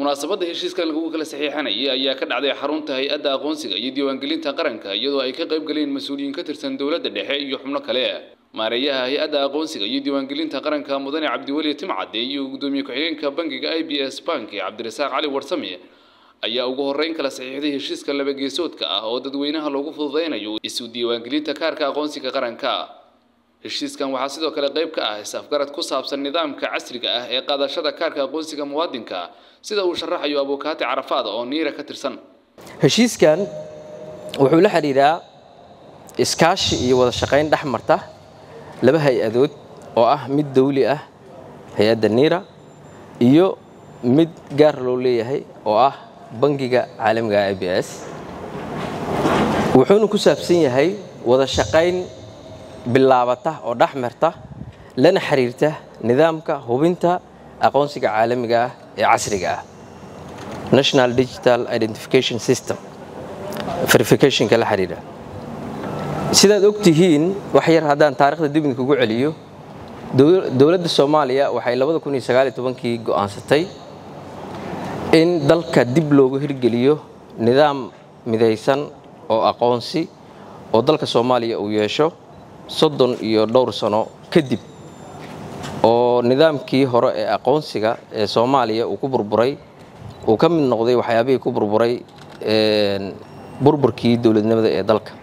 munaasabadda heshiiskan lagu kala saxiixanayay ayaa ka dhacday xarunta hay-adda aqoonsiga iyo diiwaangelinta qaranka iyadoo ay ka qayb galeen mas-uuliyiin ka tirsan dowladda dhexe iyo xubno kale maareeyaha hay-adda aqoonsiga iyo diiwaangelinta qaranka mudane cabdiweli timcade iyo gudoomiye ku-xigeenka bangiga i b s bank cabdirasaaq cali warsame ayaa ugu horreyn kala saxiixday heshiiska labageesoodka ah oo dadweynaha loogu fududeynayo isu diiwaangelinta kaarka aqoonsiga qaranka heshiiskan waxaa sidoo kale qayb ka ah is-afgarad ku saabsan nidaamka casriga ah ee qaadashada kaarka aqoonsiga muwaadinka sida uu sharaxayo abukaati carafaad oo niira ka tirsan heshiiskan wuxuu la xidhiidhaa iskaashi iyo wada shaqayn dhex marta laba hay-adood oo ah mid dawli ah hay-adda niira iyo mid gaar loo leeyahay oo ah bangiga caalamiga i b s wuxuuna ku saabsan yahay wada shaqayn bilaabata oo dhex marta lana xiriirta nidaamka hubinta aqoonsiga caalamiga ah ee casriga ah national digital identification system verificationka la xiriira sidaad og tihiin wax yar haddaan taarikhda dibni kugu celiyo dowladda soomaaliya waxay kii go'aansatay in dalka dib loogu hirgeliyo nidaam midaysan oo aqoonsi oo dalka soomaaliya uu yeesho soddon iyo dhowr sano kadib oo nidaamkii hore ee aqoonsiga ee soomaaliya uu ku burburay uu ka mid noqday waxyaabihii ku burburay burburkii dowladnimada ee dalka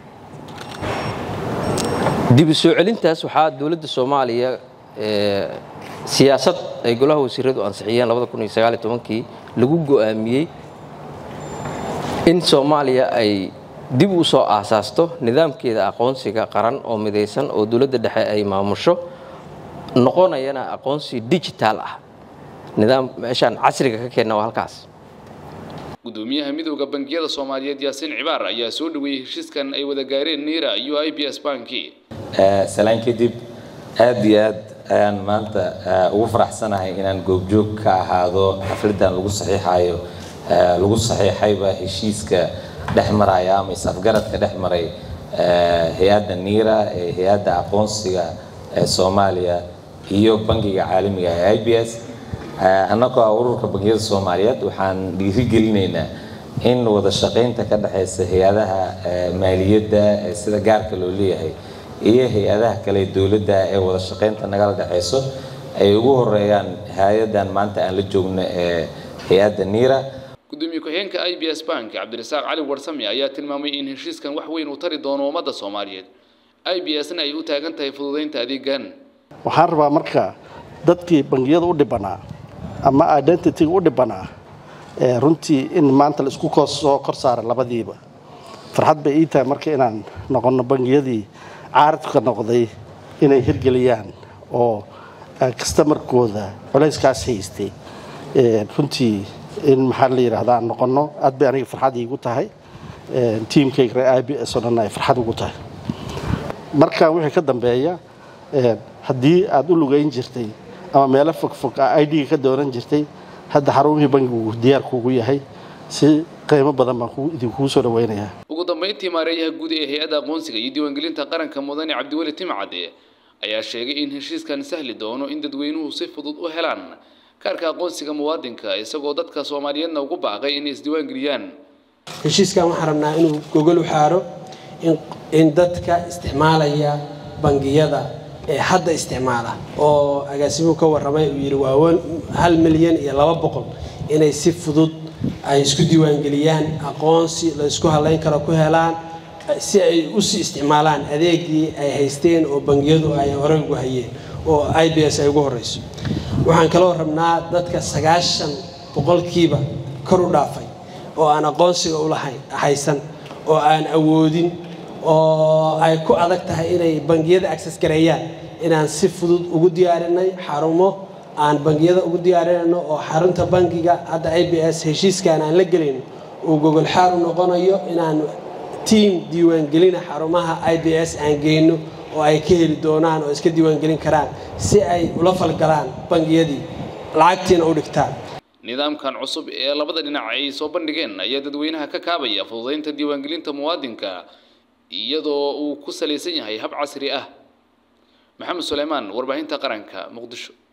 dib u soo celintaas waxaa dowladda soomaaliya siyaasad ay golaha wasiiradu ansixiyeen kii lagu go'aamiyey in soomaaliya ay dib u soo aasaasto nidaamkeeda aqoonsiga qaran oo midaysan oo dowladda dhexe ay maamusho noqonayana aqoonsi digitaal ah nidaam meeshaan casriga ka keenna waa halkaas gudoomiyaha midooda bangiyada soomaaliyeed yaasiin cibaar ayaa soo dhaweeyey heshiiskan ay wada gaareen niira iyo i b s banki salaan kadib aad iyo aad ayaan maanta ugu faraxsanahay inaan goobjoog ka ahaado xafladan lagu saxiixayo lagu saxiixayba heshiiska dhex maraya ama is-afgaradka dhex maray hay-adda niira ee hay-adda aqoonsiga ee soomaaliya iyo bangiga caalamiga ee i b s annagoo ah ururka bangiyada soomaaliyeed waxaan dhiirigelinaynaa in wada shaqaynta ka dhexaysa hay-adaha maaliyadda ee sida gaarka loo leeyahay iyo hay-adaha kale dowladda ee wada shaqaynta nagala dhexayso ay ugu horeeyaan hay-adan maanta aan la joogno ee hay-adda niira gudoomiye ku-xigeenka i b s bank cabdirasaaq cali warsame ayaa tilmaamay in heshiiskan wax weyn uu tari doono ummadda soomaaliyeed i b s na ay u taagan tahay fududaynta adeegan waxaan rabaa marka dadkii bangiyada u dhibanaa ama identityga u dhibanaa runtii in maanta la isku soo kor saara labadiiba farxad bay ii tahay marka inaan noqonno bangiyadii caaradka noqday inay hirgeliyaan oo kastamarkooda culayskaas haystay runtii in maxaa la yidhahda aan noqonno aad bay aniga farxad iigu tahay tiimkayga reer i b s oo dhan ay farxad ugu tahay markaan wixii ka dambeeya haddii aad u lugayn jirtay ama meelo fogfog a idga ka doonan jirtay hadda xarumihii bangigu diyaarkuugu yahay si qiimo badan baan idinkuu soo dhaweynayaa ugu dambayntii maareeyaha guud ee hay-adda aqoonsiga iyo diiwaangelinta qaranka mudane cabdiweli timcade ayaa sheegay in heshiiskan sahli doono in dadweynuhu si fudud u helaan kaarka aqoonsiga muwaadinka isagoo dadka soomaaliyeedna ugu baaqay inay isdiiwaangeliyaan heshiiskan waxaan rabnaa inuu gogol u xaaro in dadka isticmaalaya bangiyada ee hadda isticmaala oo agaasimuhu ka warramay uu yidhi waa hal milyan iyo laba boqol inay si fudud ay isku diiwaangeliyaan aqoonsi la isku halayn karo ku helaan si ay usii isticmaalaan adeegii ay haysteen oo bangiyadu ay horey ugu hayeen oo i b s ay ugu horeyso waxaan kaloo rabnaa dadka sagaashan boqolkiiba kor u dhaafay oo aan aqoonsiga ulahayn haysan oo aan awoodin oo ay ku adag tahay inay bangiyada access gareeyaan inaan si fudud ugu diyaarinay xarumo aan bangiyada ugu diyaarinayno oo xarunta bangiga hadda i b s heshiiskan aan la gelin uu gogol xaar u noqonayo inaan tiam diiwaangelina xarumaha i b s aan geyno oo ay ka heli doonaan oo iska diiwaangelin karaan si ay ula falgalaan bangiyadii lacagtiina u dhigtaan nidaamkan cusub ee labada dhinac ay soo bandhigeen ayaa dadweynaha ka kaabaya fududaynta diiwaangelinta muwaadinka iyadoo uu ku salaysan yahay hab casri ah maxamed suleymaan warbaahinta qaranka muqdisho